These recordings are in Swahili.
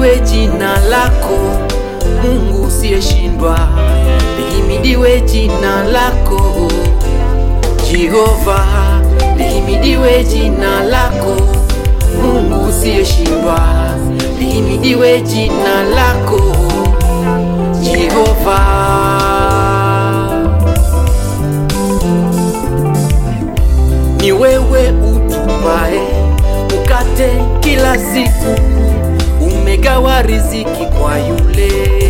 lihimidiwe jina lako Mungu usiyeshindwa, lihimidiwe jina lako Jehova, lihimidiwe jina lako Mungu usiyeshindwa, lihimidiwe jina lako Jehova. Ni wewe utupae mkate kila siku, umegawa riziki kwa yule,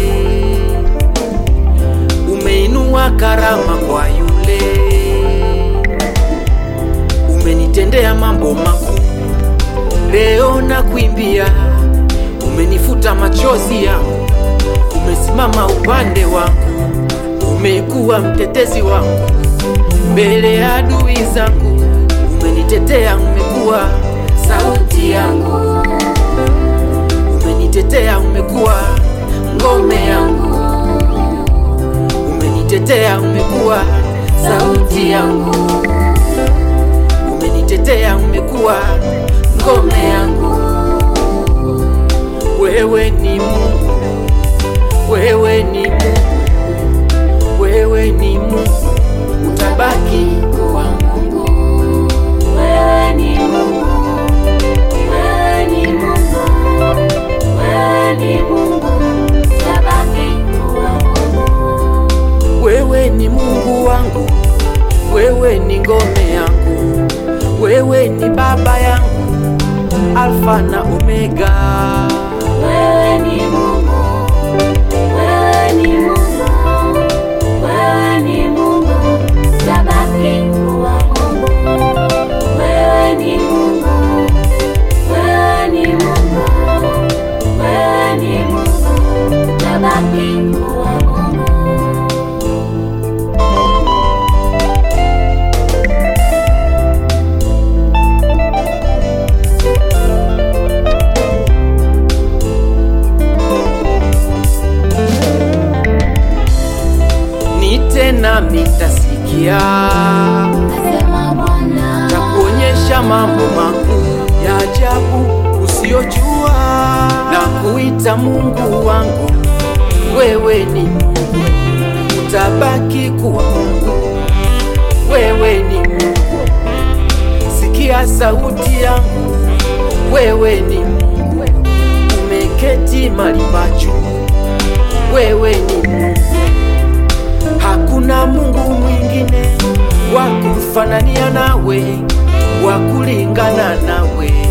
umeinua karama kwa yule, umenitendea mambo makuu. Leo na kuimbia, umenifuta machozi yangu, umesimama upande wangu, umekuwa mtetezi wangu mbele ya adui zangu, umenitetea, umekuwa sauti yangu, umenitetea, umekuwa ngome yangu, umenitetea, umekuwa sauti yangu, umenitetea, umekuwa ngome yangu. Wewe ni Mungu, wewe ni Mungu, wewe ni Mungu, utabaki kuwa Mungu. Wewe ni Mungu, wewe ni Mungu, wewe ni Mungu, utabaki kuwa Mungu. Wewe ni Mungu wangu, wewe ni ngome yangu, wewe ni baba yangu, Alfa na Omega. Wewe ni Mungu, wewe ni Mungu, wewe ni Mungu, utabaki kuwa Mungu. Wewe ni Mungu, wewe ni Mungu, wewe ni Mungu, utabaki kuwa Mungu. Nite nami nitasikia, Asema Bwana, takuonyesha mambo makuu ya ajabu usiyojua, na kuita Mungu wangu, wewe ni Mungu, utabaki kuwa Mungu, wewe ni Mungu, sikia sauti yangu, wewe ni Mungu, umeketi mahali pa juu, wewe ni Mungu Hakuna Mungu mwingine wa kufanania nawe, wa kulingana nawe.